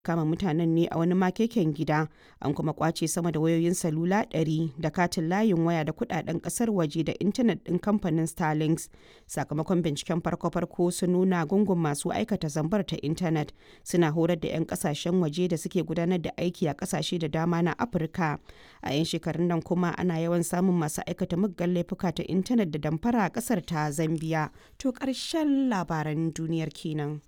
kama mutanen ne a wani makeken gida an kuma kwace sama da wayoyin salula 100 da katin layin waya da kudaden kasar waje da intanet din kamfanin starlinks sakamakon binciken farko-farko sun nuna gungun masu aikata zambar ta intanet suna horar da 'yan kasashen waje da suke gudanar da aiki a kasashe da dama na afirka a 'yan shekarun nan kuma ana yawan samun masu aikata muggan laifuka ta intanet da damfara a kasar ta zambia to karshen labaran duniyar kenan.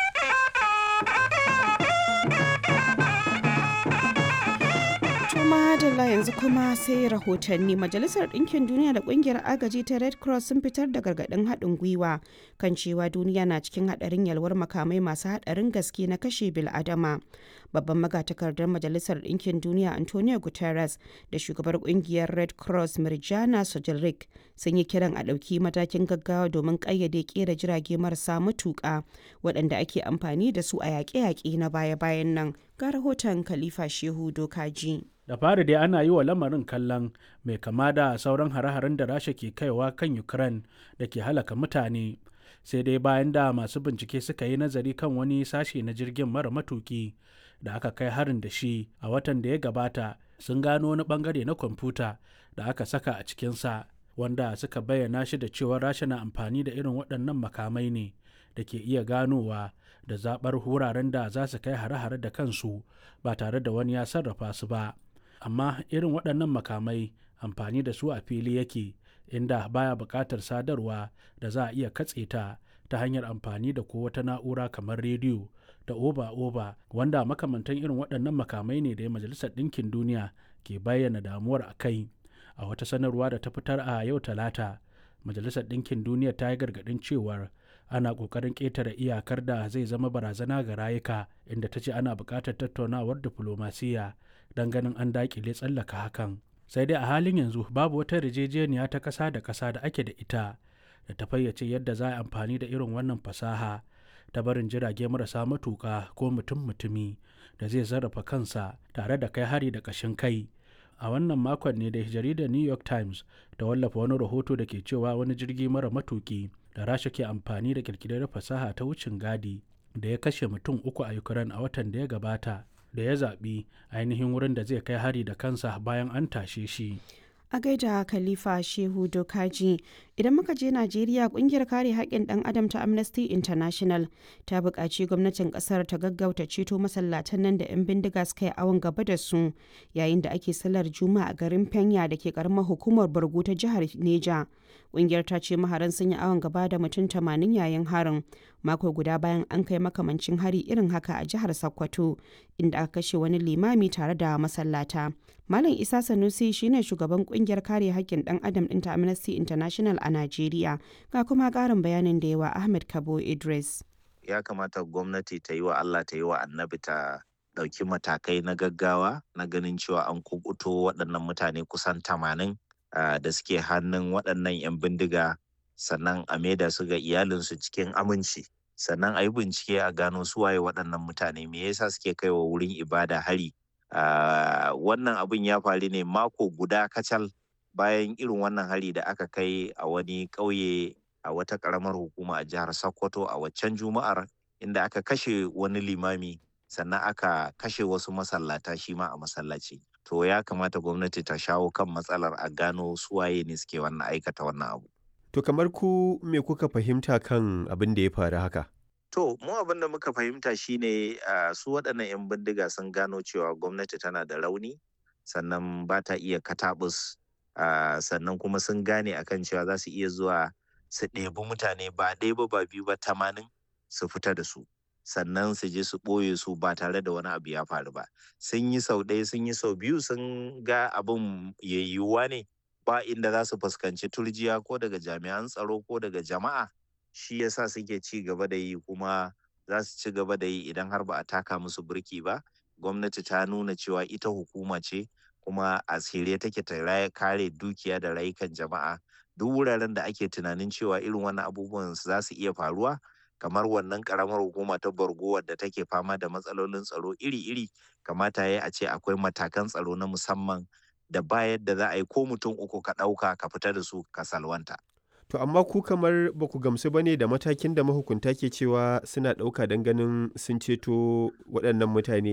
madalla yanzu kuma sai rahotanni majalisar ɗinkin duniya da ƙungiyar agaji ta red cross sun fitar da gargaɗin haɗin gwiwa kan cewa duniya na cikin haɗarin yalwar makamai masu haɗarin gaske na kashe bil'adama babban magatakardar majalisar ɗinkin duniya antonio guterres da shugabar ƙungiyar red cross mirjana sojilrik sun yi kiran a ɗauki matakin gaggawa domin ƙayyade ƙera jirage marasa matuƙa waɗanda ake amfani da su a yaƙe-yaƙe na baya-bayan nan ga rahoton khalifa shehu dokaji da fari dai ana yi wa lamarin kallon mai kama da sauran hare-haren da rasha ke kaiwa kan ukraine da ke halaka mutane sai dai bayan da masu bincike suka yi nazari kan wani sashe na jirgin mara matuki da aka kai harin da shi a watan da ya gabata sun gano wani bangare na kwamfuta da aka saka a cikinsa wanda suka bayyana shi da cewa rasha na amfani da irin waɗannan makamai ne da ke iya ganowa da zaɓar wuraren da za su kai hare-hare da kansu ba tare da wani ya sarrafa su ba amma irin waɗannan makamai amfani da su a fili yake inda baya buƙatar sadarwa da za a iya katse ta ta hanyar amfani da ko wata na'ura kamar rediyo da oba-oba wanda makamantan irin waɗannan makamai ne da majalisar ɗinkin duniya ke bayyana damuwar a kai a wata sanarwa da ta fitar a yau talata majalisar ɗinkin duniya ta yi gargaɗin cewar ana ƙoƙarin ƙetare iyakar da zai zama barazana ga rayuka inda ta ce ana buƙatar tattaunawar diflomasiyya don ganin an daƙile tsallaka hakan sai dai a halin yanzu babu wata yarjejeniya ta ƙasa da ƙasa da ake da ita da ta fayyace yadda za a amfani da irin wannan fasaha ta barin jirage marasa matuƙa ko mutum-mutumi da zai sarrafa kansa tare da kai hari da ƙashin kai a wannan makon ne da jaridar new york times ta wallafa wani rahoto da ke cewa wani jirgi mara matuki da rasha ke amfani da kirkirar fasaha ta wucin gadi da ya kashe mutum uku a ukraine a watan da ya gabata da ya zaɓi ainihin wurin da zai kai hari da kansa bayan an tashe shi a gaida khalifa shehu dokaji idan muka je najeriya kungiyar kare haƙƙin ɗan adam ta amnesty international ta buƙaci gwamnatin ƙasar ta gaggauta ceto masallatan nan da 'yan bindiga suka yi awon gaba da su yayin da ake sallar juma'a a garin penya da ke karamar hukumar bargo ta jihar neja kungiyar ta ce maharan sun yi awon gaba da mutum tamanin yayin harin mako guda bayan an kai makamancin hari irin haka a jihar sokoto inda aka kashe wani limami tare da masallata malam isa sanusi shine shugaban kungiyar kare haƙƙin ɗan adam ɗin ta amnesty international a najeriya ga kuma ƙarin bayanin da yawa ahmed kabo idris ya kamata gwamnati ta yi wa allah ta yi wa annabi ta ɗauki matakai na gaggawa na ganin cewa an kubuto waɗannan mutane kusan tamanin Uh, da suke hannun waɗannan 'yan bindiga sannan a maida su ga iyalinsu cikin aminci sannan a yi bincike a gano suwaye waɗannan mutane me yasa suke kai wa wurin ibada hari uh, wannan abin ya faru ne mako guda kacal bayan irin wannan hari da aka kai a wani ƙauye a wata ƙaramar hukuma a jihar sokoto a waccan juma'ar inda aka kashe wani limami sannan aka kashe wasu masallata shi ma a masallaci to ya kamata gwamnati ta shawo kan matsalar a gano suwaye ne suke wannan aikata wannan abu. To kamar ku me kuka fahimta kan abin da ya faru haka? To mu abin da muka fahimta shine uh, su waɗannan 'yan bindiga sun gano cewa gwamnati tana da rauni sannan ba ta iya katabus uh, sannan kuma sun gane akan cewa za su iya zuwa su ɗebi mutane ba ɗaya ba ba biyu ba tamanin su fita da su. sannan su je su ɓoye su ba tare da wani abu ya faru ba sun yi sau ɗaya sun yi sau biyu sun ga abin yayyuwa ne ba inda za su fuskanci turjiya ko daga jami'an tsaro ko daga jama'a shi yasa suke ci gaba da yi kuma za su ci gaba da yi idan har ba a taka musu birki ba gwamnati ta nuna cewa ita hukuma ce kuma a tsire take ta kare dukiya da rayukan jama'a duk wuraren da ake tunanin cewa irin wannan abubuwan za su iya faruwa kamar wannan karamar hukuma ta borgo wadda take fama da matsalolin tsaro iri-iri kamata ya a ce akwai matakan tsaro na musamman da bayar da za a yi ko mutum uku ka ɗauka ka fita da su ka salwanta. To amma ku kamar ba ku gamsu ba ne da matakin da mahukunta ke cewa suna ɗauka don ganin sun ceto waɗannan mutane